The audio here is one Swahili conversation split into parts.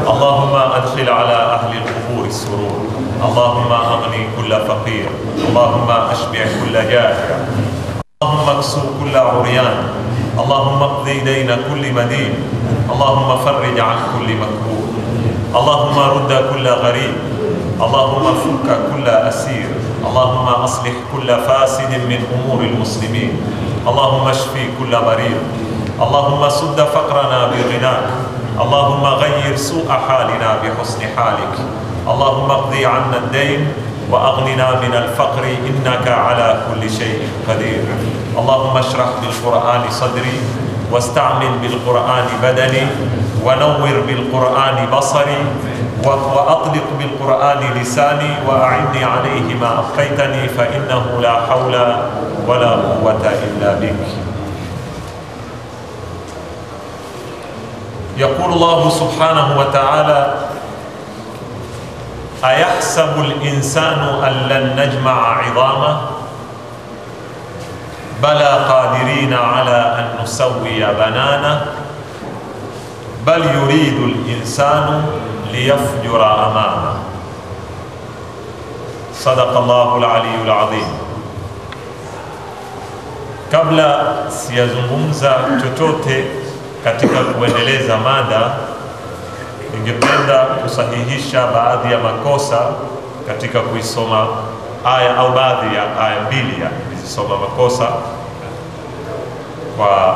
اللهم أدخل على أهل القبور السرور اللهم أغني كل فقير اللهم أشبع كل جائع اللهم اكسو كل عريان اللهم اقض دين كل مدين اللهم فرج عن كل مكروه اللهم رد كل غريب اللهم فك كل أسير اللهم أصلح كل فاسد من أمور المسلمين اللهم اشفي كل مريض اللهم سد فقرنا بغناك اللهم غير سوء حالنا بحسن حالك اللهم اقضي عنا الدين وأغننا من الفقر إنك على كل شيء قدير اللهم اشرح بالقرآن صدري واستعمل بالقرآن بدني ونور بالقرآن بصري وأطلق بالقرآن لساني وأعني عليه ما أبقيتني فإنه لا حول ولا قوة إلا بك يقول الله سبحانه وتعالى أيحسب الإنسان أن لن نجمع عظامه بلى قادرين على أن نسوي بنانه بل يريد الإنسان ليفجر أمامه صدق الله العلي العظيم Kabla siyazungumza chochote katika kuendeleza mada, ningependa kusahihisha baadhi ya makosa katika kuisoma aya au baadhi ya aya mbili ya nilizisoma makosa kwa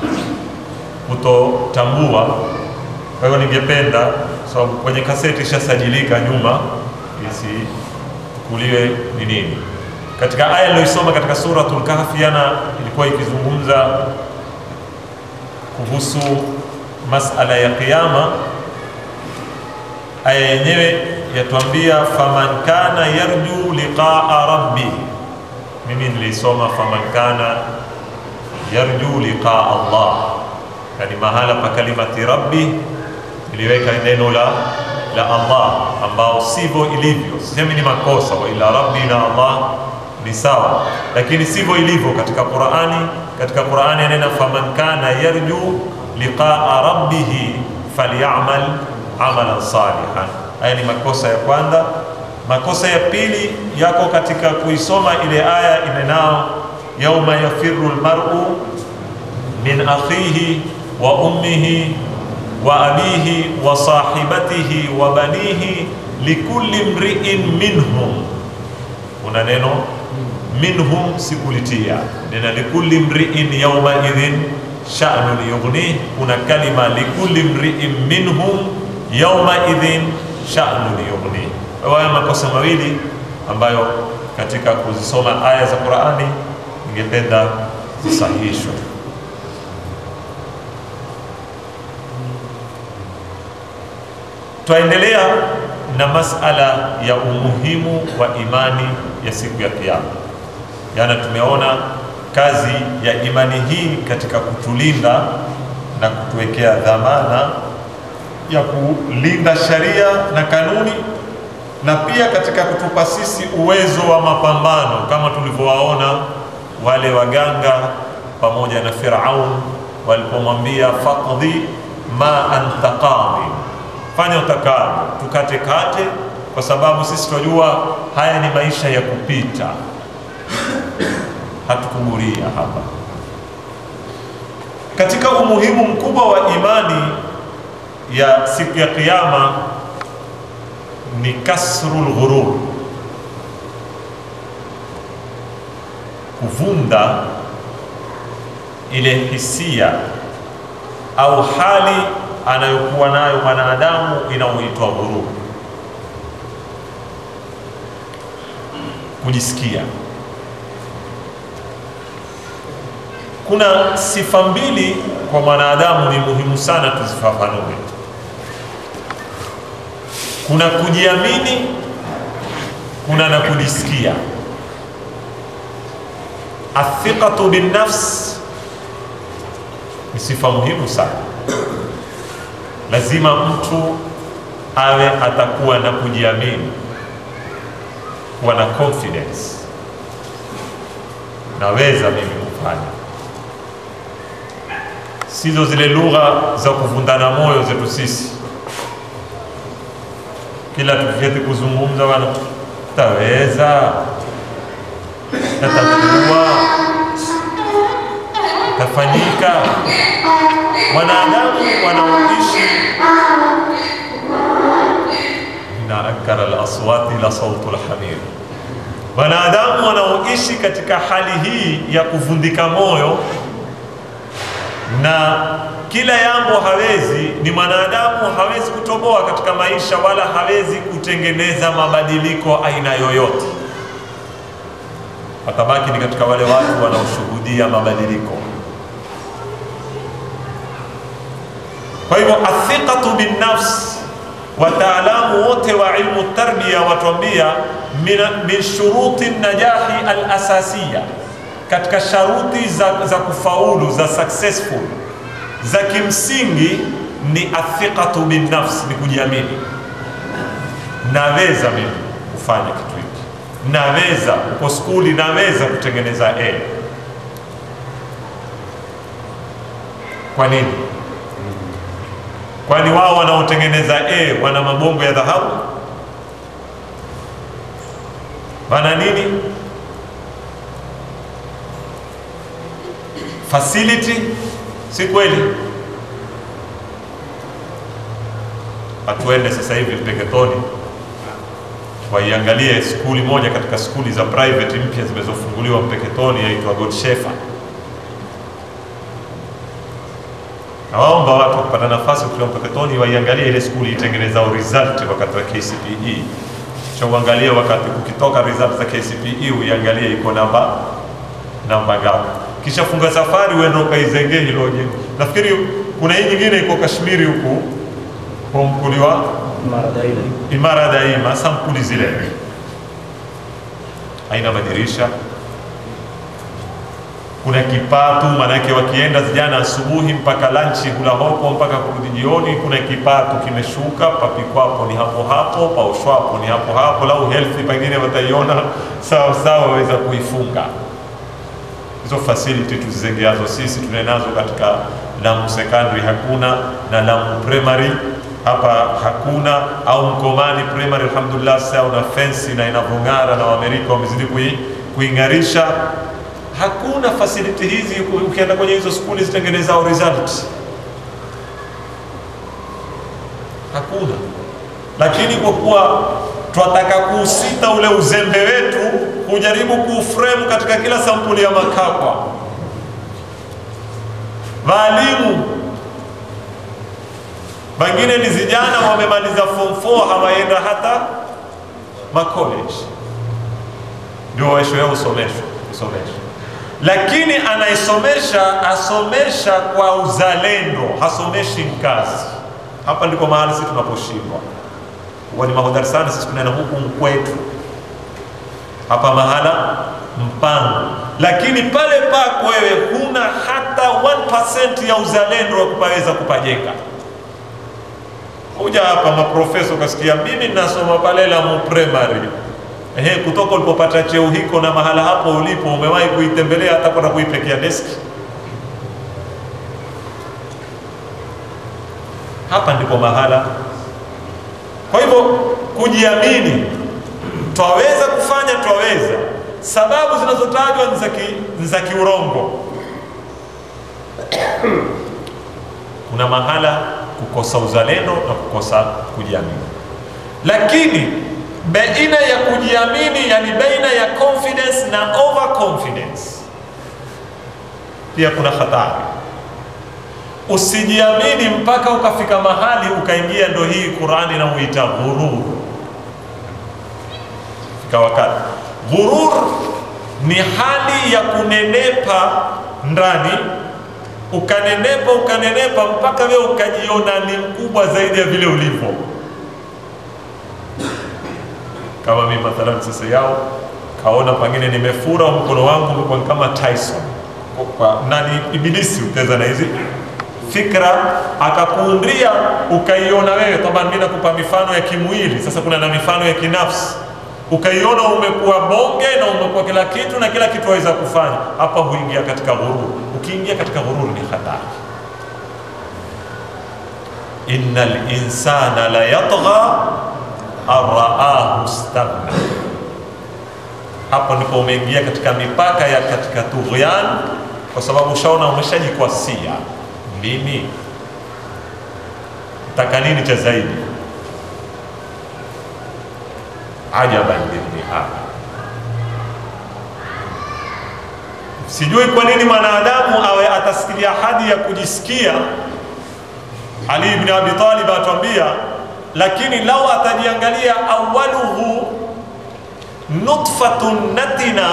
kutotambua. Kwa hiyo ningependa sababu so, kwenye kaseti ishasajilika nyuma, isichukuliwe ni nini. Katika aya niliyoisoma katika Suratul Kahfi, yana ilikuwa ikizungumza kuhusu masala ya kiyama. Aya yenyewe yatuambia faman kana yarju liqaa rabbi. Mimi nilisoma faman kana yarju liqaa Allah, yani mahala pa kalimati rabbi niliweka neno la la Allah ambao sivyo ilivyo. Sisemi ni makosa, wa ila rabbi na Allah ni sawa, lakini sivyo ilivyo katika Qur'ani. Katika Qur'ani anena faman kana yarju liqaa rabbih falyamal amalan salihan. Haya ni makosa ya kwanza. Makosa ya pili yako katika kuisoma ile aya inenao yauma yafiru lmaru min akhihi wa ummihi wa abihi wa sahibatihi wa banihi likulli mri'in minhum, kuna neno minhum sikulitia, nena likulli mri'in yawma idhin sha'nun yughnih. Kuna kalima likulli mri'in minhum yawma idhin sha'nun yughnih. Haya makosa mawili ambayo katika kuzisoma aya za Qur'ani ningependa zisahihishwe. Twaendelea na masala ya umuhimu wa imani ya siku ya Kiyama. Jana tumeona kazi ya imani hii katika kutulinda na kutuwekea dhamana ya kulinda sharia na kanuni, na pia katika kutupa sisi uwezo wa mapambano, kama tulivyowaona wale waganga pamoja na Firaun walipomwambia faqdi ma anta qadi fanya utakalo, tukate kate, kwa sababu sisi tunajua haya ni maisha ya kupita, hatukuguria hapa. Katika umuhimu mkubwa wa imani ya siku ya Kiyama ni kasrul ghurur, kuvunda ile hisia au hali anayokuwa nayo mwanadamu inayoitwa ghurur, kujisikia. Kuna sifa mbili kwa mwanadamu ni muhimu sana tuzifafanue. Kuna kujiamini, kuna na kujisikia. Athiqatu binnafs ni sifa muhimu sana lazima mtu awe atakuwa na kujiamini, kuwa na confidence, naweza mimi kufanya, sizo zile lugha za kuvundana moyo zetu sisi. kila tukiketi kuzungumza, wana taweza tatakuwa tafanyika. Wanadamu wanaoishi inna ankara al-aswati la sautu al-hamir, wanadamu wanaoishi katika hali hii ya kuvundika moyo na kila jambo hawezi, ni mwanadamu hawezi kutoboa katika maisha, wala hawezi kutengeneza mabadiliko aina yoyote, watabaki ni katika wale watu wanaoshuhudia mabadiliko. Kwa hivyo athiqatu binnafs, wataalamu wote wa ilmu tarbia watuambia min, min shuruti najahi alasasiya, katika sharuti za, za kufaulu za successful za kimsingi ni athiqatu binnafs, ni kujiamini. Naweza mimi kufanya kitu hiki, naweza. Uko skuli, naweza kutengeneza A. Kwa nini? Kwani wao wanaotengeneza A wana mabongo ya dhahabu? Wana nini? Facility? Si kweli? Hatuende sasa hivi Mpeketoni waiangalie skuli moja katika skuli za private mpya zimezofunguliwa Mpeketoni, yaitwa God Shepherd. Nawaomba watu kupata nafasi kutoka Mpeketoni waiangalie ile skuli itengenezao result wakati wa KCPE, cha uangalie wakati ukitoka result za KCPE uiangalie iko namba namba ngapi, kisha funga safari uende ukaizengee hilo jengo. Nafikiri kuna hii nyingine iko Kashmiri huku kwa mkuli wa Imara daima. Imara Daima, sampuli zile haina madirisha, kuna kipatu, maanake wakienda vijana asubuhi mpaka lanchi kula hopo mpaka kurudi jioni, kuna kipatu kimeshuka, papikwapo ni hapo hapo, paushwapo ni hapo hapo, lau health pengine wataiona sawa sawa, waweza kuifunga hizo facility tuzizengeazo sisi tunenazo katika Lamu secondary hakuna, na Lamu primary hapa hakuna, au Mkomani primary alhamdulillah, sasa una fensi na inavyong'ara na Waamerika wamezidi kui, kuing'arisha. Hakuna facility hizi, ukienda kwenye hizo skuli zitengenezao result hakuna. Lakini kwa kuwa twataka kuusita ule uzembe wetu, kujaribu kuuframe katika kila sampuli ya makakwa, waalimu wengine ni vijana wamemaliza form 4 hawaenda hata macollege, ndio waishwe usomeshwa usomeshwa. Lakini anaisomesha asomesha kwa uzalendo, hasomeshi mkazi. Hapa ndiko mahali sisi tunaposhindwa. Huwa ni mahodari sana sisi tunaenda huku mkwetu hapa mahala mpango, lakini pale pako wewe huna hata 1% ya uzalendo wa kupaweza kupajenga kuja hapa maprofesa ukasikia mimi nasoma pale Lamu primary. Ehe, kutoka ulipopata cheo hiko na mahala hapo ulipo umewahi kuitembelea hata kwenda kuipekea deski? Hapa ndipo mahala. Kwa hivyo kujiamini, twaweza kufanya, twaweza. Sababu zinazotajwa ni za ki- ni za kiurongo. Kuna mahala kukosa uzalendo na kukosa kujiamini, lakini baina ya kujiamini, yani baina ya confidence na overconfidence, pia kuna hatari. Usijiamini mpaka ukafika mahali ukaingia, ndo hii Qurani inamuita ghurur. Fika wakati ghurur ni hali ya kunenepa ndani ukanenepa ukanenepa mpaka wewe ukajiona ni mkubwa zaidi ya vile ulivyo. Kama mimi mathalan sasa yao kaona pengine nimefura mkono wangu umekuwa kama Tyson kwa nani, ibilisi uteza na hizi fikra akakuundia ukaiona wewe. Toba, mimi nakupa mifano ya kimwili, sasa kuna na mifano ya kinafsi ukaiona umekuwa bonge na umekuwa kila kitu na kila kitu waweza kufanya. Hapa huingia katika ghurur. Ukiingia katika ghurur ni hatari. innal insana la yatgha araahu staghna. Hapo ndipo umeingia katika mipaka ya katika tughyan, kwa sababu ushaona umeshajikwasia. Mimi taka nini cha zaidi? Ajaban libni Adam, sijui kwa nini mwanadamu awe atasikilia hadi ya kujisikia. Ali ibn Abi Talib atuambia, lakini lau atajiangalia awaluhu nutfatun natina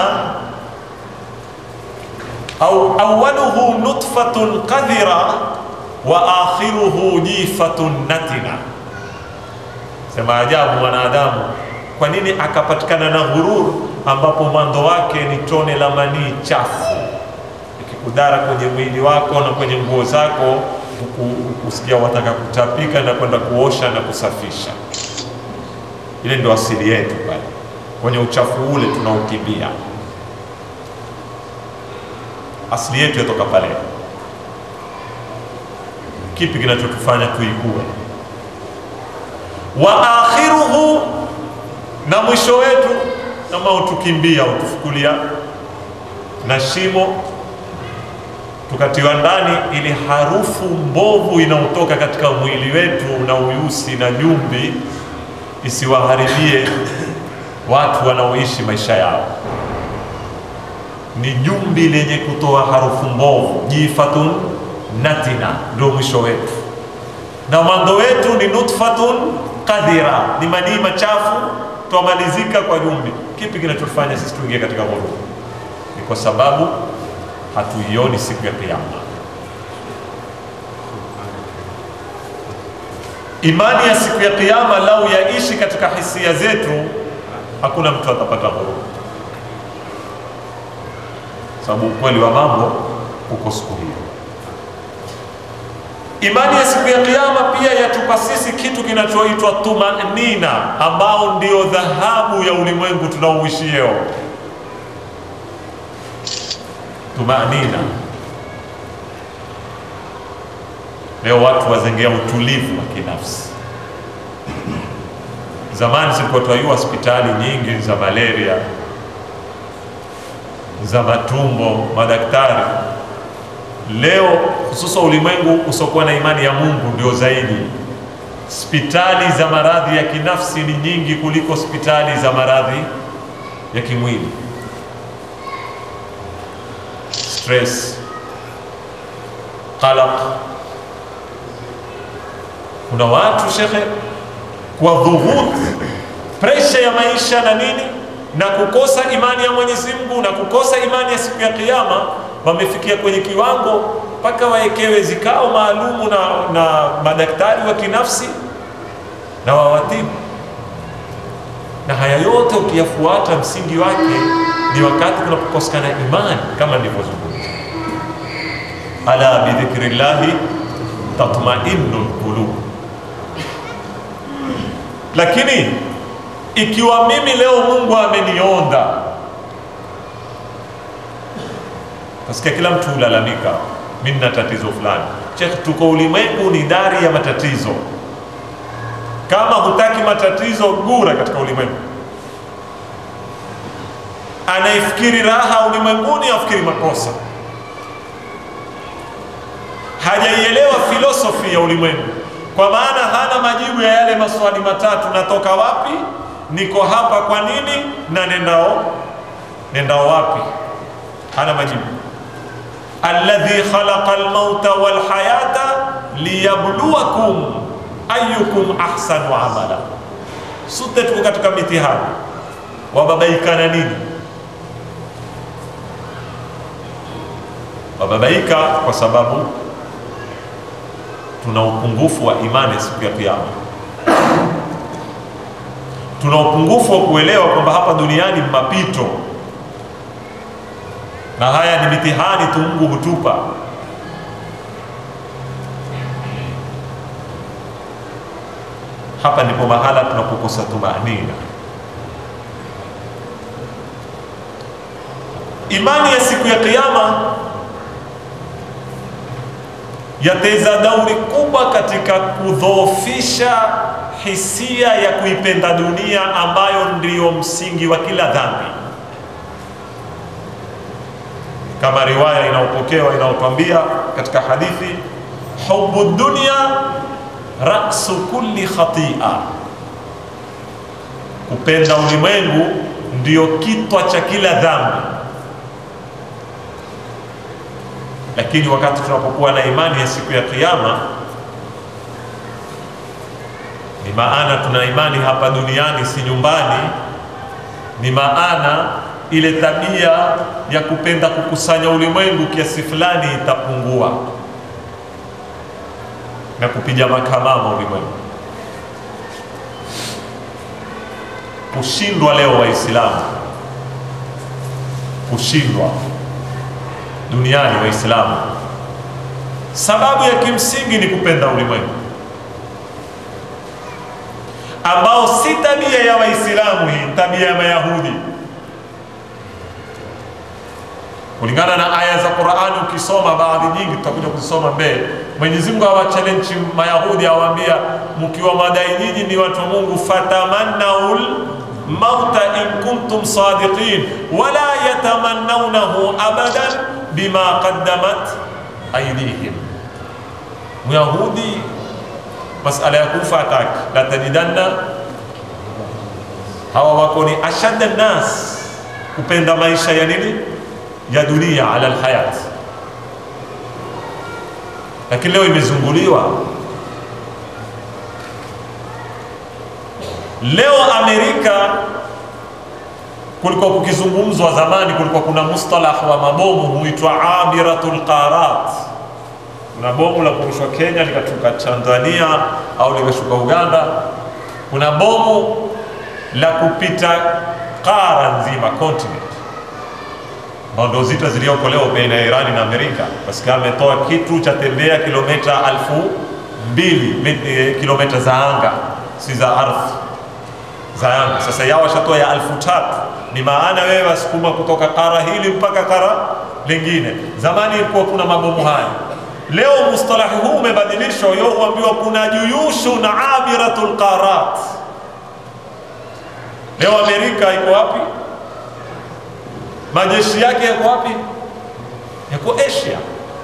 au awaluhu nutfatun qadhira wa akhiruhu jifatun natina. Sema ajabu mwanadamu, kwa nini akapatikana na ghurur ambapo mwanzo wake ni tone la manii chafu ikikudara kwenye mwili wako na kwenye nguo zako, usikia wataka kutapika na kwenda kuosha na kusafisha. Ile ndio asili yetu pale kwenye uchafu ule tunaokimbia. Asili yetu yatoka pale. Kipi kinachotufanya tuikue? wa akhiruhu, na mwisho wetu kama utukimbia utufukulia na shimo tukatiwa ndani, ili harufu mbovu inayotoka katika mwili wetu na uyusi na jumbi isiwaharibie watu wanaoishi maisha yao. Ni jumbi lenye kutoa harufu mbovu, jifatun natina, ndio mwisho wetu, na mwanzo wetu ni nutfatun qadhira, ni manii machafu, twamalizika kwa jumbi. Kipi kinachofanya sisi tuingie katika ghurur? Ni kwa sababu hatuioni siku ya Kiyama. Imani ya siku ya Kiyama lau yaishi katika hisia zetu, hakuna mtu atapata ghurur, sababu ukweli wa mambo uko siku hiyo. Imani ya siku ya Kiyama pia yatupa sisi kitu kinachoitwa tumanina, ambao ndio dhahabu ya ulimwengu tunaouishieo. Tumanina, leo watu wazengea utulivu wa kinafsi. Zamani zilikuwa twajua hospitali nyingi za malaria, za matumbo, madaktari Leo hususa ulimwengu usiokuwa na imani ya Mungu ndio zaidi. Hospitali za maradhi ya kinafsi ni nyingi kuliko hospitali za maradhi ya kimwili. Stress, qalaq. Kuna watu shekhe, kwa dhughut, presha ya maisha na nini na kukosa imani ya Mwenyezi Mungu na kukosa imani ya siku ya Kiyama wamefikia kwenye kiwango mpaka wawekewe zikao maalumu na, na madaktari wa kinafsi na wawatibu. Na haya yote ukiyafuata, msingi wake ni wakati kunapokosekana imani, kama nilivyozungumza, ala bidhikrillahi tatmainnu lqulub. Lakini ikiwa mimi leo Mungu amenionda Nasikia kila mtu hulalamika, mimi nina tatizo fulani. Chekh, tuko ulimwengu ni dari ya matatizo. Kama hutaki matatizo, gura katika ulimwengu. Anayefikiri raha ulimwenguni afikiri makosa, hajaielewa filosofi ya ulimwengu, kwa maana hana majibu ya yale maswali matatu: natoka wapi, niko hapa kwa nini, na nendao nendao wapi? Hana majibu alladhi khalaqa almauta walhayata liyabluwakum ayukum ahsanu amala. Sote tuko katika mitihani, wababaika nini? Wababaika kwa sababu tuna upungufu wa imani siku ya Kiyama, tuna upungufu wa kuelewa kwamba hapa duniani mapito na haya ni mitihani tu Mungu hutupa. Hapa ndipo mahala tunapokosa tumanina. Imani ya siku ya Kiyama yateza dauri kubwa katika kudhoofisha hisia ya kuipenda dunia ambayo ndiyo msingi wa kila dhambi, kama riwaya inayopokewa inayotwambia katika hadithi, hubu dunya rasu kulli khatia, kupenda ulimwengu ndiyo kitwa cha kila dhambi. Lakini wakati tunapokuwa na imani ya siku ya Kiyama, ni maana tuna imani hapa duniani, si nyumbani. Ni maana ile tabia ya kupenda kukusanya ulimwengu kiasi fulani itapungua na kupiga makamama ulimwengu. Kushindwa leo Waislamu, kushindwa duniani Waislamu, sababu ya kimsingi ni kupenda ulimwengu ambao si tabia ya Waislamu, hii tabia ya Mayahudi. Kulingana na aya za Qur'ani, ukisoma baadhi nyingi, tutakuja kuzisoma mbele. Mwenyezi Mungu awachallenge Mayahudi, awaambia mkiwa madai nyinyi ni watu wa Mungu, fatamannaul mauta in kuntum sadiqin wala yatamannawnahu abadan bima qaddamat aydihim. Myahudi masala ya kufa ataki la tajidanna, hawa wako ni ashadda nnas kupenda maisha ya nini ya dunia ala alhayat, lakini leo imezunguliwa. Leo Amerika, kulikuwa kukizungumzwa zamani, kulikuwa kuna mustalah wa mabomu huitwa abiratul qarat kuna bomu la kurushwa Kenya likashuka Tanzania au likashuka Uganda. Kuna bomu la kupita kara nzima continent, ambao ndio zita zilizoko leo baina ya Irani na Amerika. Basi ametoa kitu cha tembea kilomita alfu mbili kilomita za anga, si za ardhi, za anga. Sasa yao washatoa ya alfu tatu ni maana wewe wasukuma kutoka kara hili mpaka kara lingine. Zamani ilikuwa kuna mabomu haya Leo mustalahi huu umebadilishwa, yo huambiwa kuna juyushu na abiratul qarat. Leo Amerika iko wapi? Majeshi yake yako wapi? Yako Asia.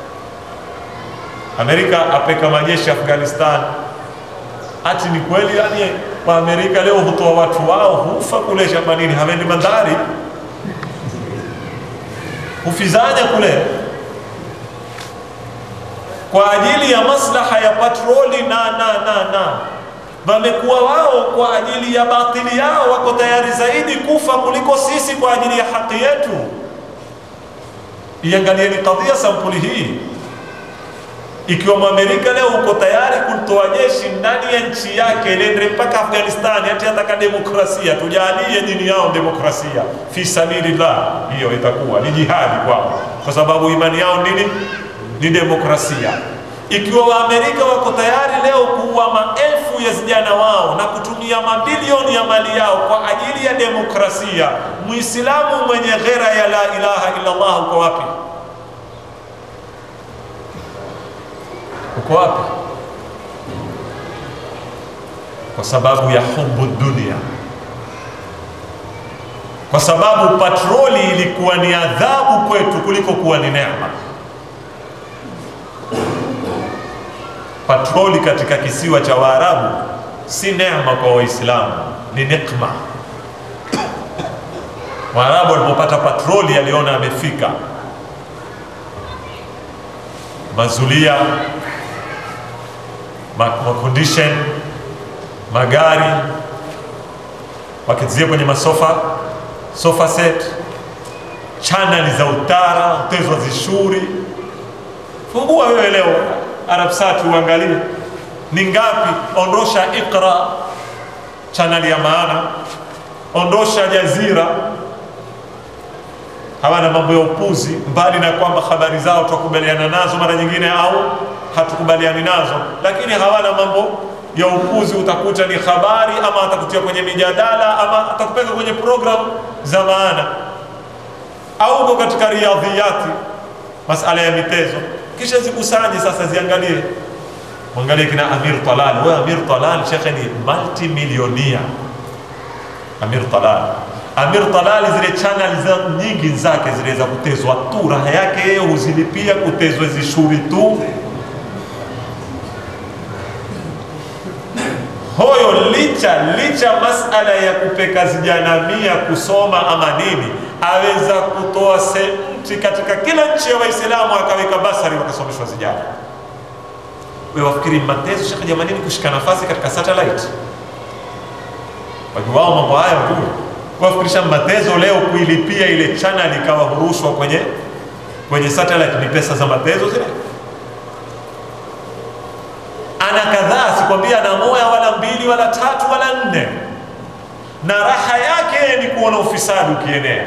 Amerika apeka majeshi Afghanistan. Ati ni kweli? Yani wa Amerika leo hutoa watu wao hufa kule shabanini, hawendi bandari, hufizanya kule kwa ajili ya maslaha ya patroli na na na na wamekuwa wao kwa ajili ya batili yao, wako tayari zaidi kufa kuliko sisi kwa ajili ya haki yetu. Iangalieni kadhia sampuli hii. Ikiwa Mwamerika leo uko tayari kutoa jeshi ndani ya nchi yake lende mpaka Afghanistani, hati ataka demokrasia, tujalie dini yao demokrasia, fi sabilillah, hiyo itakuwa ni jihadi kwao, kwa sababu imani yao nini? ni demokrasia. Ikiwa Waamerika wako tayari leo kuua maelfu ya vijana wao na kutumia mabilioni ya mali yao kwa ajili ya demokrasia, Muislamu mwenye ghera ya la ilaha illa Allah uko wapi? Uko wapi? Kwa sababu ya hubu dunia, kwa sababu patroli ilikuwa ni adhabu kwetu kuliko kuwa ni neema. Patroli katika kisiwa cha Waarabu si neema kwa Waislamu, ni nikma. Waarabu walipopata patroli aliona amefika, mazulia ma condition magari wakizia kwenye masofa sofa set, chaneli za utara utezwa zishuri. Fungua wewe leo Arabsat uangalie ni ngapi. Ondosha Iqra, chaneli ya maana, ondosha Jazira, hawana mambo ya upuzi, mbali na kwamba habari zao tukubaliana nazo mara nyingine au hatukubaliani nazo, lakini hawana mambo ya upuzi. Utakuta ni habari ama atakutia kwenye mijadala ama atakupeka kwenye programu za maana, au uko katika riadhiyati, masala ya mitezo kisha zikusanye sasa, ziangalie Mwangalie kina Amir Talal. Wewe Amir Talal shekhe ni multimilionia. Amir Talal, Amir Talal, zile channel za nyingi zake zile za kutezwa tu, raha yake yeye huzilipia kutezwa hizi shuri tu. Hoyo licha licha masala ya kupeka vijana mia kusoma ama nini, aweza kutoa senti katika kila nchi ya Waislamu akaweka basari wakasomeshwa vijana. Wewe wafikiri matezo shekhe jamanini kushika nafasi katika satellite? Wajuwao mambo haya wajue. Wafikirisha matezo leo kuilipia ile channel ikawa hurushwa kwenye kwenye satellite ni pesa za matezo zile? Ana kadhaa, sikwambia ana moya wala mbili wala tatu wala nne, na raha yake ni kuona ufisadi ukienea.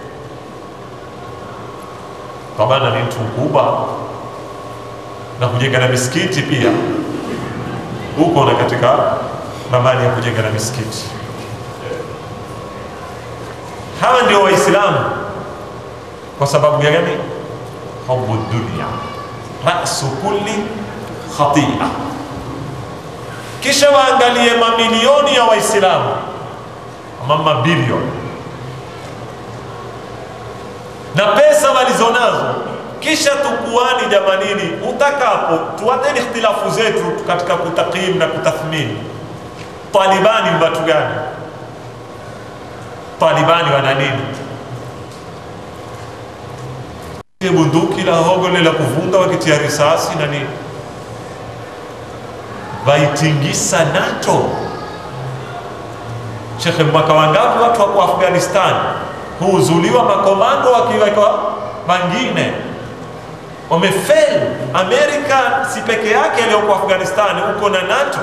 Tabana ni mtu mkubwa na kujenga na misikiti pia huko na katika ramani ya kujenga na misikiti. Hawa ndio Waislamu. Kwa sababu ya gani? Hubu dunia rasu kulli khatia. Kisha waangalie mamilioni ya Waislamu ama mabilioni na pesa walizonazo kisha tukuani jamanini, utakapo tuateni ikhtilafu zetu katika kutakim na kutathmini. Talibani ni watu gani? Talibani wana nini? bunduki la hogole la kuvunda wakitia risasi na nini, waitingisa NATO. Shekhe, mwaka wangapi watu wako Afghanistan huuzuliwa makomando wakiwekwa mangine wamefeli. Amerika si peke yake aliyoko Afghanistan, huko na NATO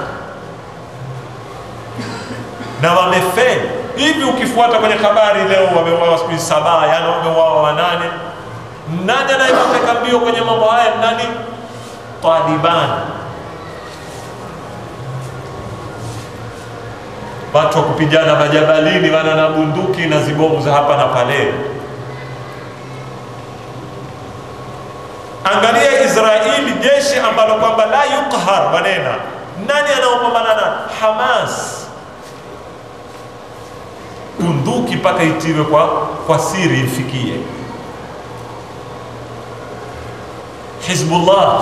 na wamefeli. Hivi ukifuata kwenye habari leo, wameuawa siku saba, yani wameuawa wanane. Nani anayepeleka mbio kwenye mambo haya? Nani? Taliban. Watu wa kupigana majabalini, wana na bunduki na zibomu za hapa na pale. Angalia Israeli, jeshi ambalo kwamba la yuqhar, wanena nani anaopambana na Hamas? Bunduki mpaka itiwe kwa, kwa siri ifikie. Hizbullah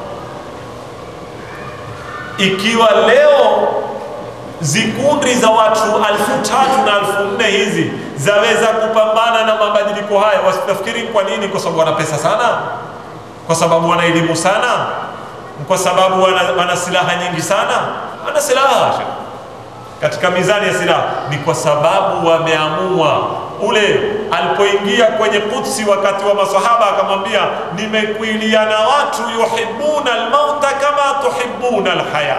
ikiwa leo zikundi za watu alfu tatu na alfu nne hizi zaweza kupambana na mabadiliko haya, wasitafikiri kwa nini? Kwa sababu wana pesa sana kwa sababu wana elimu sana, kwa sababu wana, wana silaha nyingi sana. Wana silaha katika mizani ya silaha, ni kwa sababu wameamua. Ule alipoingia kwenye Kudsi wakati wa masahaba akamwambia, nimekuilia na watu yuhibbuna almauta kama tuhibbuna alhaya,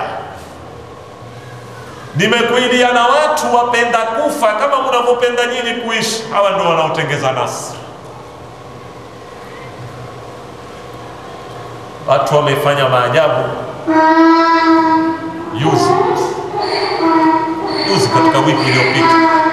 nimekuilia na watu wapenda kufa kama mnavyopenda nyinyi kuishi. Hawa ndio wanaotengeza nasi Watu wamefanya maajabu juzi juzi, katika wiki iliyopita,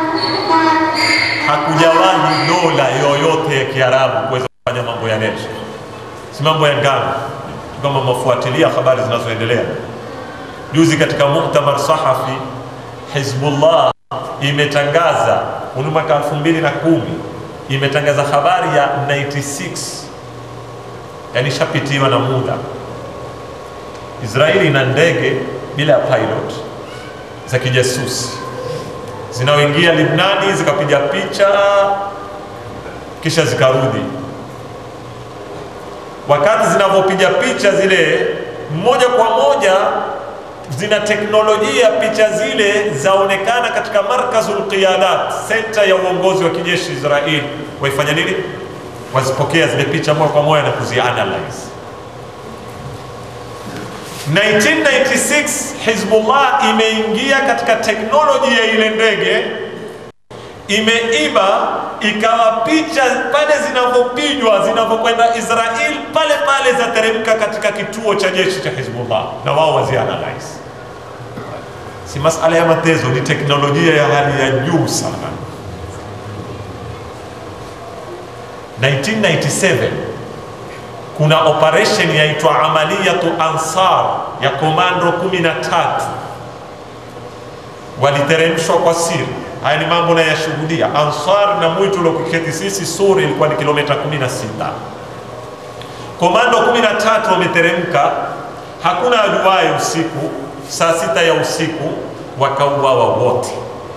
hakujawahi dola yoyote ya Kiarabu kuweza kufanya mambo ya nje, si mambo ya ngano. Kama mafuatilia habari zinazoendelea juzi, katika muktamar sahafi, Hizbullah imetangaza uni mwaka elfu mbili na kumi imetangaza habari ya 96 yani shapitiwa na muda. Israeli ina ndege bila ya pilot za kijasusi zinaoingia Libnani zikapiga picha kisha zikarudi. Wakati zinavyopiga picha zile, moja kwa moja zina teknolojia, picha zile zaonekana katika markazul qiyadat, senta ya uongozi wa kijeshi Israeli. Waifanya nini? wazipokea zile picha moja kwa moja na kuzianalyze. 1996 Hizbullah imeingia katika teknoloji ya ile ndege, imeiba ikawa picha pale zinavyopigwa zinavyokwenda Israel pale pale zateremka katika kituo cha jeshi cha Hizbullah na wao wazianalyze. Si masala ya matezo, ni teknolojia ya hali ya juu sana. 1997 kuna operation yaitwa Amaliyatu Ansar ya komando kumi na tatu waliteremshwa kwa siri. Haya ni mambo nayashuhudia. Ansar na mwitu uliokiketi sisi Suri ilikuwa ni kilomita 16. Komando 13 wameteremka, hakuna ajuaye usiku, saa sita ya usiku wakauawa wote,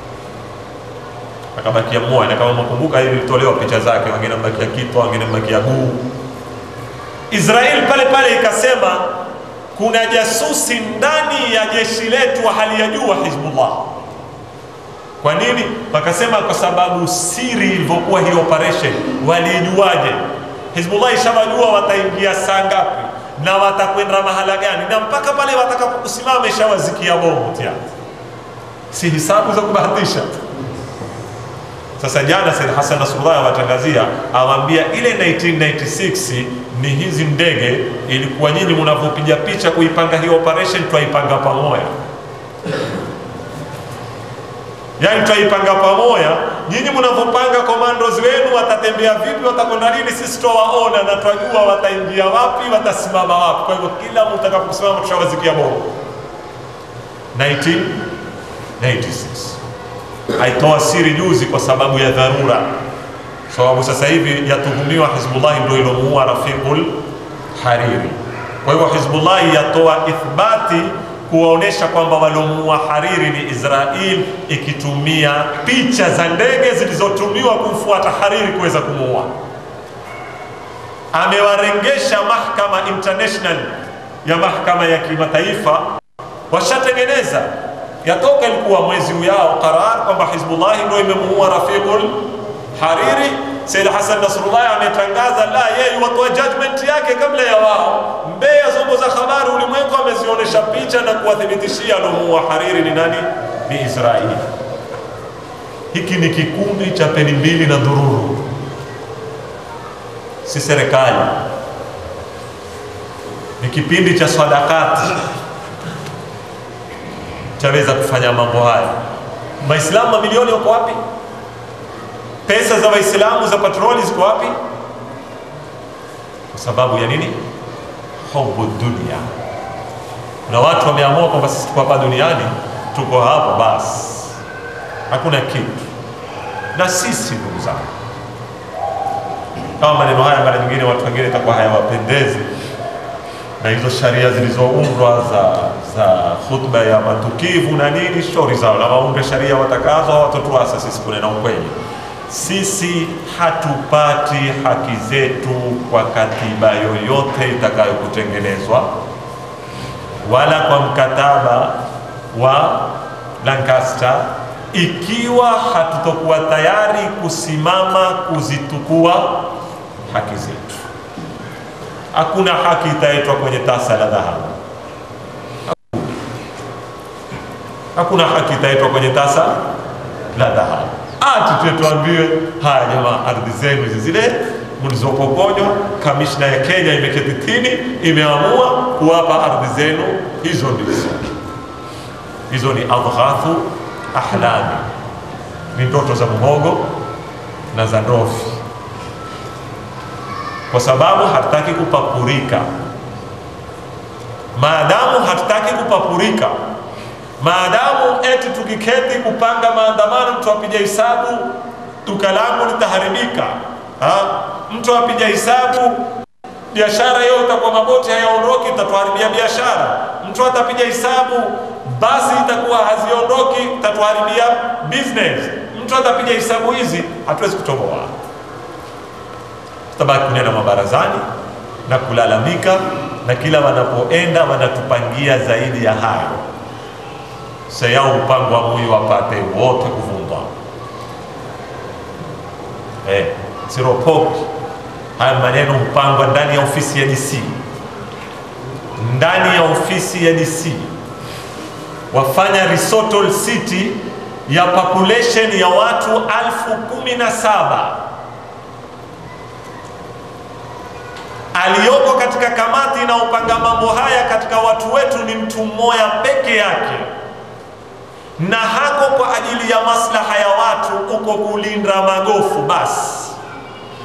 akabakia mmoja. Na kama mkumbuka, hivi ilitolewa picha zake, wengine mbakia kitwa, wengine mbakia guu. Israeli pale pale ikasema kuna jasusi ndani ya jeshi letu wa hali ya juu wa Hizbullah. Kwa nini? Wakasema kwa sababu siri ilivyokuwa hii operation, walijuaje? Hizbullah ishawajua wataingia saa ngapi na watakwenda mahala gani, na mpaka pale watakapokusimama ishawazikia bomu tayari, si hisabu za kubahatisha. Sasa jana Said Hassan Nasrullah awatangazia, awaambia ile 1996 ni hizi ndege, ilikuwa nyinyi mnavyopiga picha kuipanga hii operation, twaipanga pamoja yaani twaipanga pamoja. Nyinyi mnavyopanga commandos wenu watatembea vipi, watakwenda lini, sisi twawaona na twajua wataingia wapi, watasimama wapi. Kwa hivyo kila mtakaposimama tushawazikia bomu. 1996 aitoa siri juzi kwa sababu ya dharura, sababu sasa hivi yatuhumiwa Hizbullah ndio ilomuua Rafiqul Hariri. Kwa hivyo Hizbullah yatoa ithbati kuwaonesha kwamba waliomuua Hariri ni Israel, ikitumia picha za ndege zilizotumiwa kumfuata Hariri kuweza kumuua. Amewarengesha mahakama international ya mahakama ya kimataifa, washatengeneza yatoka, ilikuwa mwezi ujao qarar kwamba Hizbullah ndio imemuua Rafiqul Hariri. Said Hassan Nasrullah ametangaza la, yeye watoa judgment yake kabla ya wao. Mbeya zombo za habari ulimwengu amezionyesha picha na kuwathibitishia alomuua Hariri ni nani? Ni Israeli. Hiki ni kikundi cha peni mbili na dhururu, si serikali. Ni kipindi cha sadakati chaweza kufanya mambo haya. Waislamu mamilioni wako wapi? Pesa za Waislamu za patroli ziko wapi? Kwa sababu ya nini? Hubu dunia. Na watu wameamua kwamba sisi tuko hapa duniani, tuko hapa basi, hakuna kitu. Na sisi ndugu zangu, kama maneno haya mara nyingine watu wengine itakuwa hayawapendezi, na hizo sharia zilizoundwa za za khutba ya matukivu na nini, stori zao, na waunde sharia watakazo, hawatotuasa sisi kunena ukweli sisi hatupati haki zetu kwa katiba yoyote itakayokutengenezwa wala kwa mkataba wa Lancaster, ikiwa hatutokuwa tayari kusimama kuzitukua haki zetu. Hakuna haki itaitwa kwenye tasa la dhahabu, hakuna haki itaitwa kwenye tasa la dhahabu ati tuambiwe haya, jamaa, ardhi zenu hizi zile mlizopokonywa, kamishna ya Kenya imeketi tini, imeamua kuwapa ardhi zenu hizo. Ndizo hizo ni adghathu ahlami, ni ndoto za muhogo na za ndofi, kwa sababu hatutaki kupapurika. Maadamu hatutaki kupapurika maadamu eti tukiketi kupanga maandamano, mtu apija hisabu duka langu litaharibika, mtu apija hisabu biashara hiyo itakuwa maboti hayaondoki, itatuharibia biashara. Mtu atapiga hisabu basi itakuwa haziondoki, itatuharibia business. Mtu atapiga hisabu hizi, hatuwezi kutoboa, tutabaki kunena mabarazani na kulalamika, na kila wanapoenda wanatupangia zaidi ya hayo seyao mpango wa mui wapate wote kuvundwa. Eh, siropoki haya maneno mpangwa ndani ya ofisi ya DC, ndani ya ofisi ya DC wafanya Risotto City ya population ya watu alfu kumi na saba aliyoko katika kamati na upanga mambo haya katika watu wetu ni mtu mmoja peke yake na hako kwa ajili ya maslaha ya watu, uko kulinda magofu basi,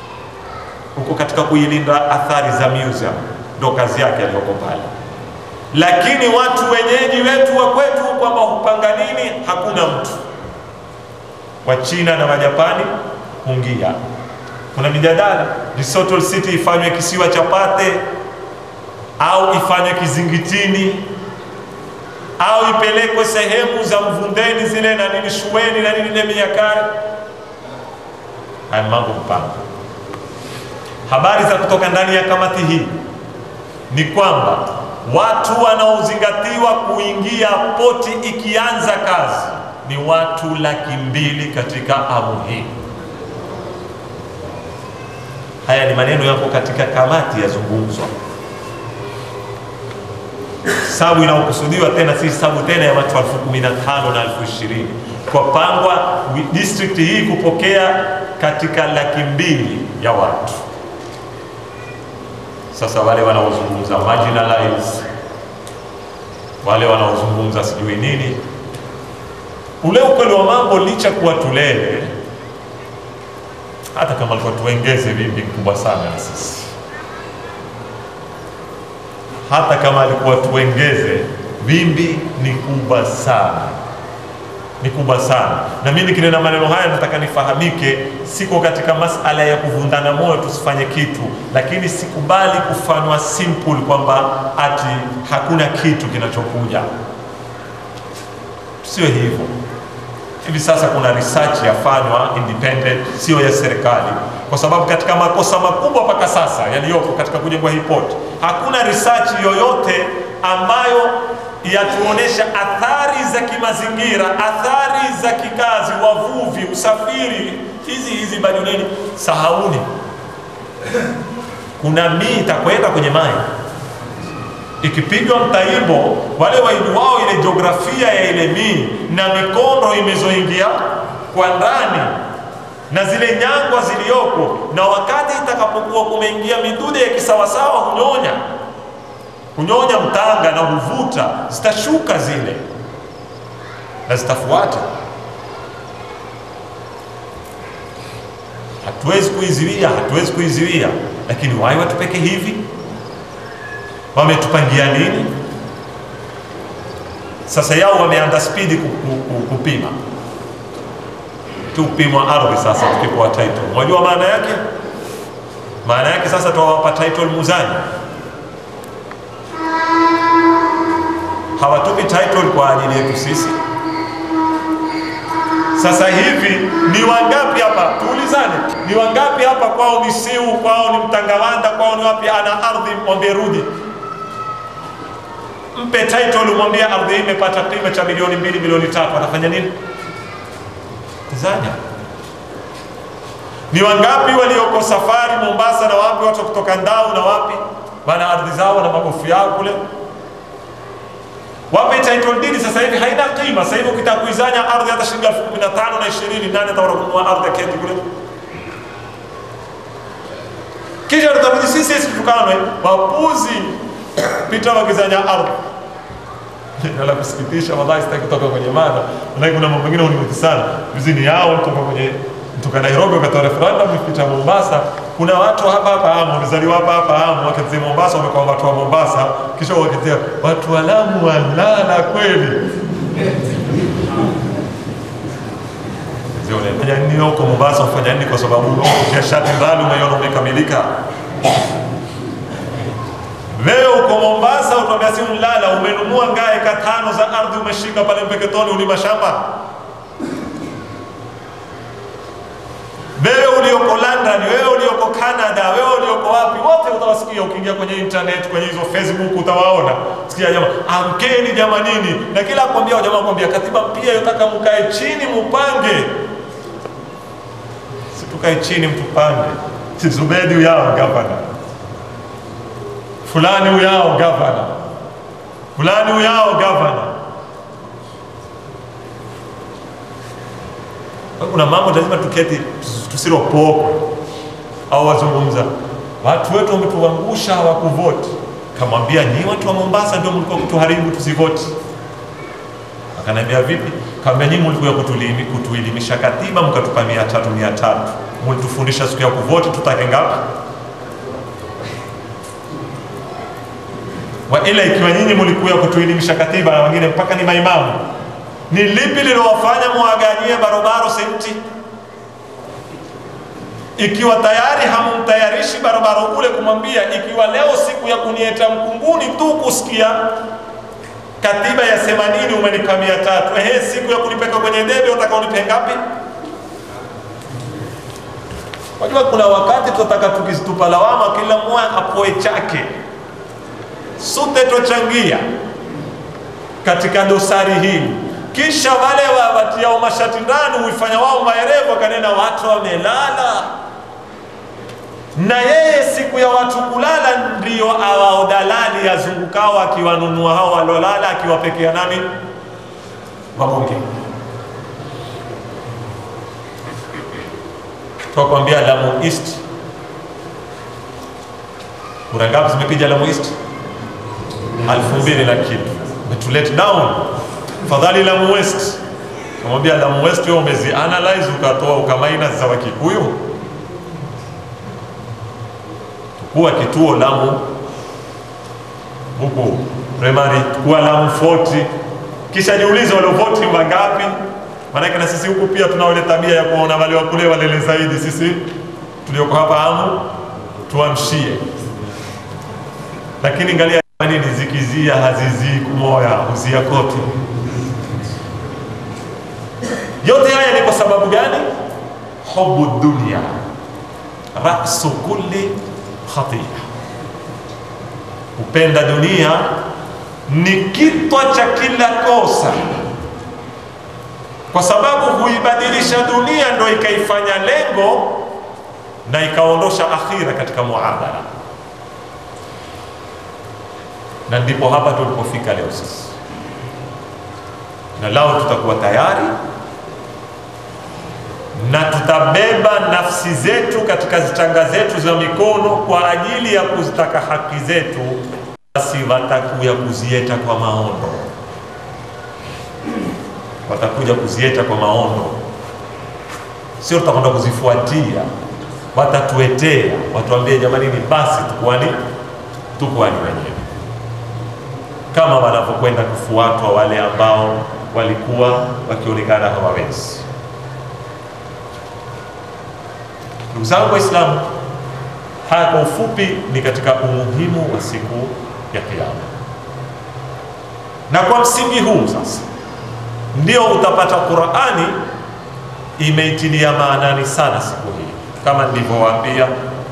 uko katika kuilinda athari za museum, ndo kazi yake aliyoko pale. lakini watu wenyeji wetu wa kwetu kwamba hupanga nini, hakuna mtu. Wachina na Wajapani hungia. Kuna mijadala Lesotho City ifanywe kisiwa cha Pate au ifanywe kizingitini au ipelekwe sehemu za Mvundeni zile na nini Shueni na nini Nemiakari. Haya mambo mpango. Habari za kutoka ndani ya kamati hii ni kwamba watu wanaozingatiwa kuingia poti ikianza kazi ni watu laki mbili katika amu hii. Haya ni maneno yako katika kamati yazungumzwa. Sabu inayokusudiwa tena si sabu tena ya watu elfu kumi na tano na elfu ishirini kwa pangwa district hii kupokea katika laki mbili ya watu. Sasa wale wanaozungumza marginalized, wale wanaozungumza sijui nini, ule ukweli wa mambo, licha kuwa tulele, hata kama alikuwa tuengeze vimbi kubwa sana na sisi, hata kama alikuwa tuengeze vimbi ni kubwa sana ni kubwa sana. Na mimi nikinena maneno haya nataka nifahamike, siko katika masala ya kuvundana moyo tusifanye kitu, lakini sikubali kufanywa simple kwamba ati hakuna kitu kinachokuja. Sio hivyo. Hivi sasa kuna research yafanywa independent, sio ya serikali, kwa sababu katika makosa makubwa mpaka sasa yaliyopo katika kujengwa hii port, hakuna research yoyote ambayo yatuonesha athari za kimazingira, athari za kikazi, wavuvi, usafiri, hizi hizi baduneni. Sahauni, kuna mii itakwenda kwenye maji ikipigwa mtaimbo, wale waijuwao ile jiografia ya ile mii na mikondo imezoingia kwa ndani na zile nyangwa ziliyoko, na wakati itakapokuwa kumeingia midude ya kisawasawa hunyonya kunyonya mtanga na huvuta, zitashuka zile na zitafuata. Hatuwezi kuiziwia, hatuwezi kuiziwia, lakini wai watupeke hivi, wametupangia nini? Sasa yao wameanda spidi kupima tupimwa ardhi. Sasa tukipewa title, mwajua maana yake? Maana yake sasa tuwawapa title muzaji hawatupi title kwa ajili yetu sisi. Sasa hivi ni wangapi hapa, tuulizane, ni wangapi hapa kwao ni Siu, kwao ni Mtangawanda, kwao ni wapi, ana ardhi, mwambie rudi, mpe title, mwambie ardhi hii imepata kima cha milioni mbili, milioni tatu, atafanya nini? Zanya. Ni wangapi walioko safari Mombasa na wapi, watu kutoka Ndau na wapi, wana ardhi zao na magofu yao kule wape title deed sasa hivi haina kima. Sasa hivi ukitaka kuizanya ardhi hata shilingi elfu kumi na tano na ishirini nani ataenda kununua ardhi ya keti kule? Kisha tutabidi sisi sisi tukanwe wapuzi pita wakizanya ardhi na la kusikitisha, wallahi sitaki kutoka kwenye mada, lakini kuna mambo mengine hunivuti sana. Vizini yao kutoka kwenye kutoka Nairobi wakatoa referendum kupita Mombasa. Kuna watu hapa hapa Amu wamezaliwa hapa hapa Amu, wakati Mombasa wamekuwa watu wa Mombasa, kisha wakitia watu wa Lamu walala kweli. Fanya nini huko Mombasa? Ufanya nini? Kwa sababu ukia shati mbali umeiona umekamilika. Wewe uko Mombasa utambia si mlala, umenunua ngaa eka tano za ardhi umeshika pale Mpeketoni, ulima shamba wewe ulioko London, wewe ulioko Canada, wewe ulioko wapi, wote utawasikia ukiingia kwenye internet, kwenye hizo Facebook utawaona. Sikia jamaa, amkeni jamanini, na kila akwambia jamaa akwambia katiba pia yotaka mkae chini mupange. Si tukae chini mtupange. Si Zubedi uyao gavana, fulani uyao gavana, fulani uyao gavana kuna mambo lazima tuketi tusiropokwe au wazungumza watu wetu wametuangusha hawakuvoti. Kamwambia nyi watu wa Mombasa ndio mlikuwa kutuharibu tusivoti. Akaniambia vipi? Kaambia nyinyi mlikuwa kutulimi kutuelimisha katiba mkatupa mia tatu mia tatu mlitufundisha siku ya kuvoti tutake ngapi? wa ila ikiwa nyinyi mlikuya kutuelimisha katiba na wengine mpaka ni maimamu, ni lipi lilowafanya mwaganyie barobaro senti? Ikiwa tayari hamumtayarishi barobaro ule kumwambia, ikiwa leo siku ya kunieta mkunguni tu kusikia katiba ya themanini umenipa mia tatu, ehe, siku ya kunipeka kwenye debe utaka unipe ngapi? Wajua, kuna wakati tutataka tukizitupa lawama, kila mmoja apoe chake, sote twachangia katika dosari hii. Kisha wale wawatiao mashati ndani huifanya wao maerevu, wakanena watu wamelala, na yeye siku ya watu kulala ndiyo awao dalali yazungukao akiwanunua hao walolala, akiwapekea nani wabunge twakwambia Lamu East, kura ngapi zimepiga Lamu East? alfu mbili na kitu, umetulet down. Fadhali Lamu West, kamwambia Lamu West wewe umezi analyze ukatoa ukamaina za Wakikuyu, tukuwa kituo Lamu huku primary, tukuwa Lamu 40 kisha jiulize waliovoti wangapi Maanake na sisi huku pia tuna ile tabia ya kuona wale wakule walele zaidi. Sisi tulioko hapa amu tuamshie, lakini angalia nini, zikizia hazizii kumoya huzia kote. Yote haya ni kwa sababu gani? Hubu dunia rasu kulli khatia, kupenda dunia ni kitwa cha kila kosa kwa sababu huibadilisha dunia ndo ikaifanya lengo na ikaondosha akhira katika muamala, na ndipo hapa tulipofika leo sisi, na lao tutakuwa tayari na tutabeba nafsi zetu katika zitanga zetu za mikono kwa ajili ya kuzitaka haki zetu, basi watakuya kuzieta kwa maondo watakuja kuzieta kwa maono, sio tutakwenda kuzifuatia. Watatuetea, watuambie jamani, ni basi tukuani tukuani wenyewe, kama wanavyokwenda kufuatwa wale ambao walikuwa wakionekana hawawezi. Ndugu zangu Waislamu, haya kwa ufupi ni katika umuhimu wa siku ya Kiyama, na kwa msingi huu sasa ndio utapata Qur'ani imeitilia maanani sana siku hii, kama nilivyowaambia,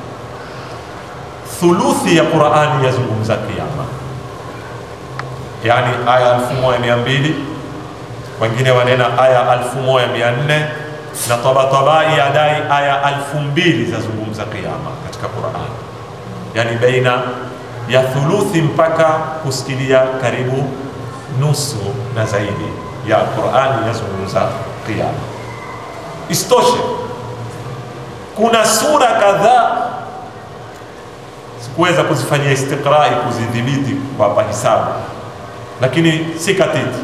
thuluthi ya Qur'ani yazungumza kiyama, yaani aya 1200 wengine wanena aya 1400 na Tabatabai yadai aya 2000 zazungumza kiyama katika Qur'ani, yaani baina ya thuluthi mpaka kusikilia karibu nusu na zaidi ya Qur'ani yazungumza kiyama. Isitoshe, kuna sura kadhaa sikuweza kuzifanyia istiqrai, kuzidhibiti kwa hisabu, lakini si katiti,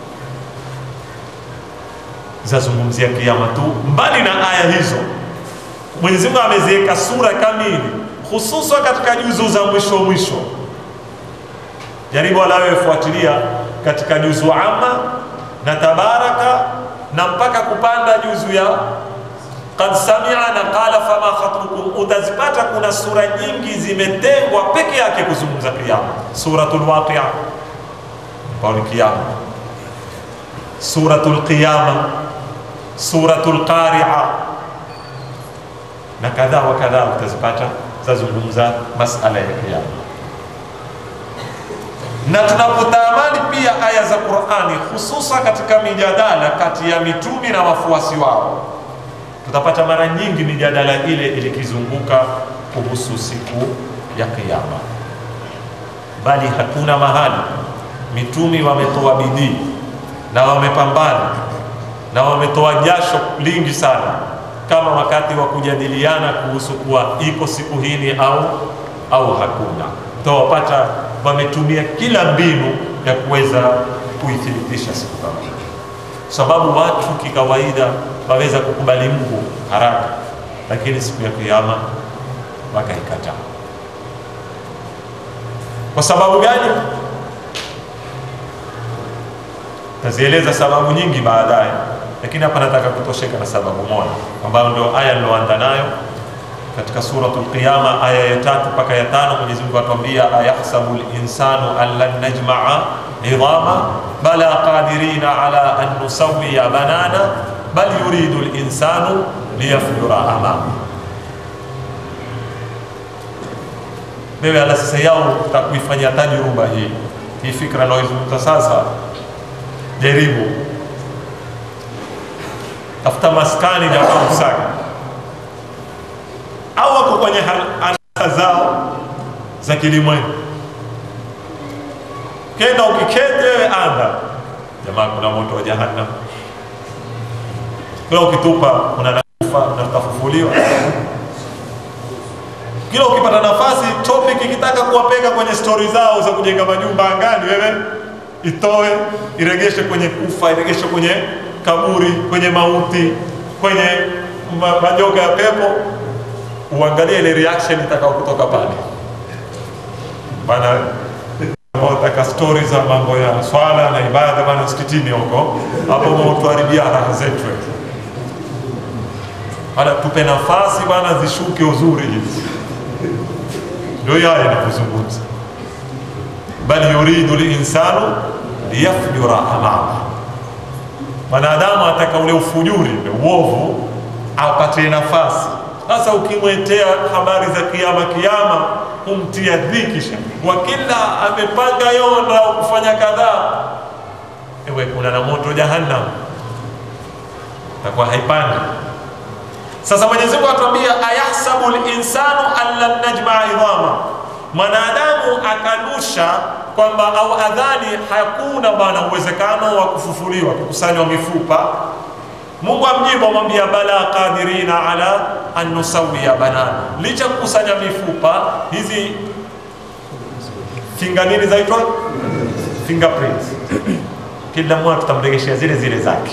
zazungumzia kiyama tu. Mbali na aya hizo, Mwenyezi Mungu ameziweka sura kamili, hususan katika juzu za mwisho mwisho. Jaribu alawe fuatilia katika juzu amma na tabaraka na mpaka kupanda juzu ya qad samia na qala fama khatbukum, utazipata kuna sura nyingi zimetengwa peke yake kuzungumza kiyama. Suratul Waqia ambao ni kiyama, Suratul Qiyama, Suratul Qari'a na kadhaa wa kadhaa, utazipata zazungumza masala ya kiyama na tunapotamani pia aya za Qur'ani hususa katika mijadala kati ya mitumi na wafuasi wao, tutapata mara nyingi mijadala ile ilikizunguka kuhusu siku ya Kiyama, bali hakuna mahali mitumi wametoa bidii na wamepambana na wametoa jasho lingi sana kama wakati wa kujadiliana kuhusu kuwa iko siku hii au au hakuna. Utawapata wametumia kila mbinu ya kuweza kuithibitisha siku kama hii, sababu watu kikawaida waweza kukubali Mungu haraka, lakini siku ya Kiyama wakaikataa. Kwa sababu gani? Tazieleza sababu nyingi baadaye, lakini hapa nataka kutosheka na sababu moja ambayo ndio aya niloanza nayo katika suratul Qiyama aya ya tatu mpaka ya tano. Mwenyezi Mungu atuambia, ayahsabu linsanu an lan najmaa idhama bala qadirina ala an nusawiya banana bal yuridu linsanu liyafjura amama. Wewe ala sasa yao takuifanyia tajruba hii hii fikra naoizungumza sasa, jaribu tafuta maskani jamaa usaka au wako kwenye anasa zao za kilimwengu, kenda ukikete wewe anda jamaa, kuna moto wa jahannam, kila ukitupa kuna nakufa na tutafufuliwa. Kila ukipata nafasi topic ikitaka kuwapeka kwenye stori zao za kujenga majumba angani, wewe itoe iregeshe kwenye kufa, iregeshe kwenye kaburi, kwenye mauti, kwenye majoka ya pepo uangalie ile reaction itakao kutoka pale bana. Wataka stori za mambo ya swala na ibada bana, msikitini huko hapo mtuharibia raha zetu bana, tupe nafasi bana, zishuke uzuri hizi. Ndio haya inakuzungumza, bal yuridu linsanu liyafjura amama, mwanadamu ataka ule ufujuri uovu apate nafasi sasa ukimwetea habari za kiama kiama, humtia dhikisha wa kila amepanga yonda kufanya kadhaa, ewe kuna na moto jahannam, takuwa haipandi. Sasa Mwenyezi Mungu atuambia, ayahsabu linsanu an lan najmaa idhama, mwanadamu akanusha kwamba au adhani hakuna bwana uwezekano wa kufufuliwa, kukusanywa mifupa Mungu amjibu amwambia, bala qadirina ala an nusawiya banana, licha kukusanya mifupa hizi finga nini zaitwa fingerprints, kila mmoja tutamregeshea zile zile zake.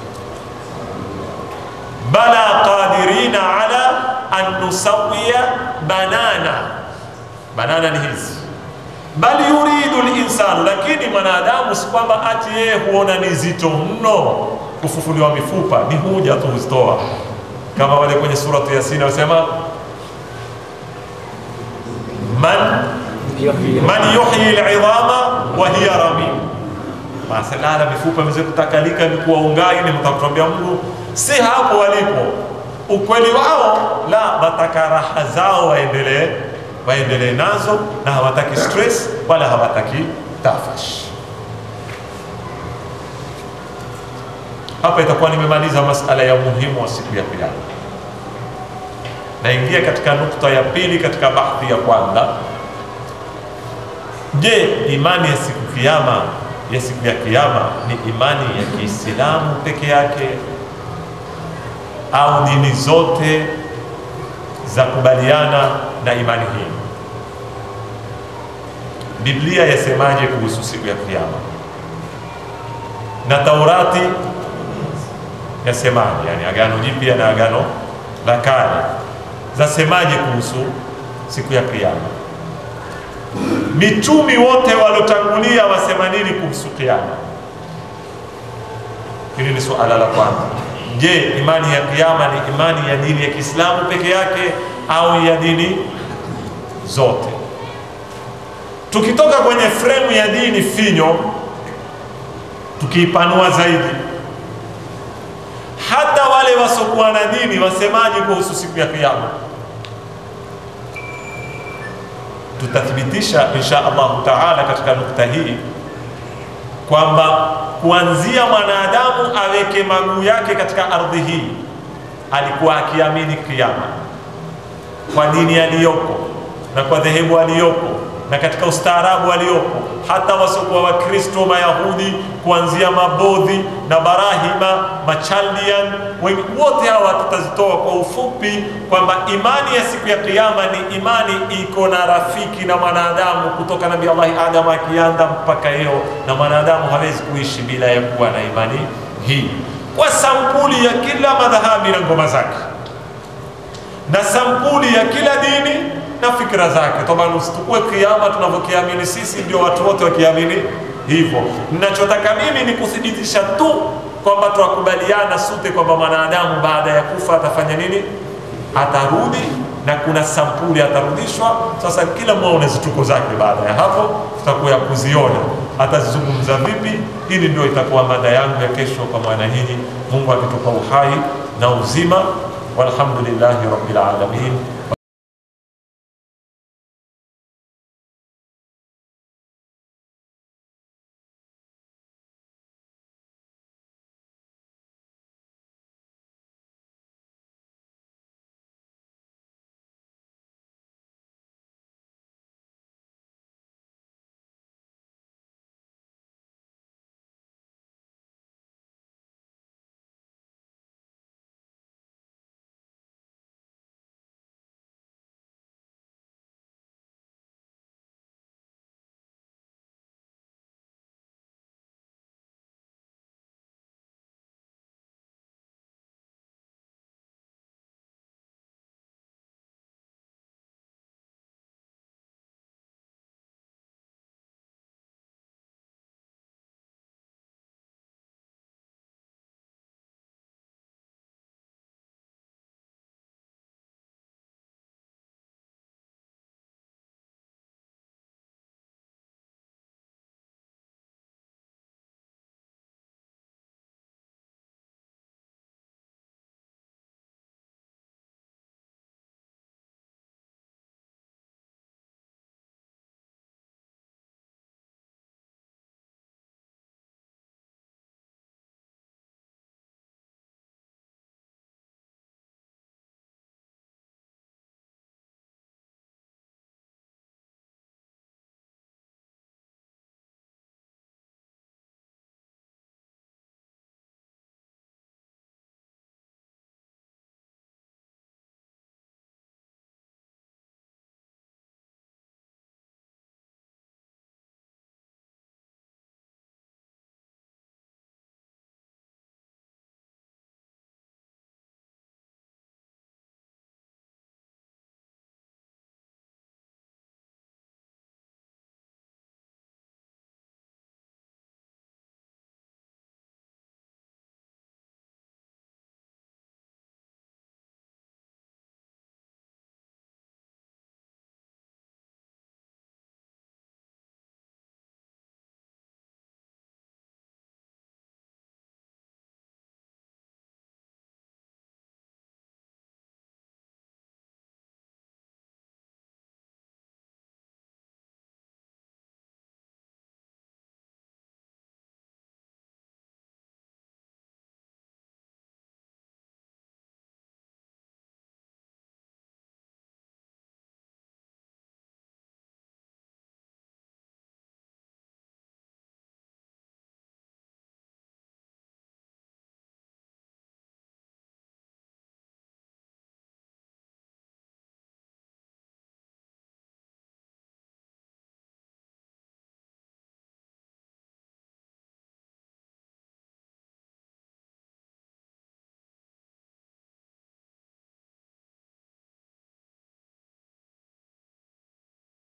Bala qadirina ala an nusawiya banana, banana ni hizi bal yuridu linsanu, lakini mwanadamu si kwamba ati yeye huona ni zito mno kufufuliwa mifupa ni huja tu uzitoa, kama wale kwenye suratu Yasin wasema man man yuhyi al'idhama wa hiya ramim, masalala mifupa imeweza kutakalika ni kuwa ungai, ni mtakuambia Mungu si hapo walipo. Ukweli wao la wataka raha zao waendelee waendelee nazo, na hawataki stress wala hawataki tafash. Hapa itakuwa nimemaliza masala ya umuhimu wa siku ya Kiyama. Naingia katika nukta ya pili katika bahthi ya kwanza. Je, imani ya siku kiyama ya siku ya Kiyama ni imani ya Kiislamu peke yake au dini zote za kubaliana na imani hii? Biblia yasemaje kuhusu siku ya Kiyama na Taurati yasemaje? Yani Agano Jipya na Agano la Kale zasemaje kuhusu siku ya Kiyama? Mitumi wote waliotangulia wasema nini kuhusu Kiyama? Hili ni suala la kwanza. Je, imani ya Kiyama ni imani ya dini ya Kiislamu peke yake au ya dini zote? Tukitoka kwenye fremu ya dini finyo, tukiipanua zaidi hata wale wasokuwa na dini wasemaje kuhusu siku ya Kiyama? Tutathibitisha insha Allahu taala katika nukta hii kwamba kuanzia mwanadamu aweke maguu yake katika ardhi hii alikuwa akiamini Kiyama kwa dini aliyopo na kwa dhehebu aliyopo na katika ustaarabu aliyopo, hata wasiokuwa Wakristo, Mayahudi, kuanzia Mabodhi na Barahima, Machaldian, wengi wote hawa tutazitoa kwa ufupi, kwamba imani ya siku ya Kiyama ni imani iko na rafiki na mwanadamu kutoka Nabii Allahi Adam akianda mpaka leo, na mwanadamu hawezi kuishi bila ya kuwa na imani hii, kwa sampuli ya kila madhahabi na ngoma zake na sampuli ya kila dini na fikra zake. Toba, usitukue kiama tunavyokiamini sisi ndio watu wote wakiamini hivyo. Ninachotaka mimi ni kuthibitisha tu kwamba twakubaliana sote kwamba mwanadamu baada ya kufa atafanya nini? Atarudi na kuna sampuli atarudishwa. Sasa kila mmoja una zituko zake. Baada ya hapo tutakuya kuziona atazizungumza vipi. Hili ndio itakuwa mada yangu ya kesho kwa maana hii, Mungu akitupa uhai na uzima. Walhamdulillahi rabbil alamin.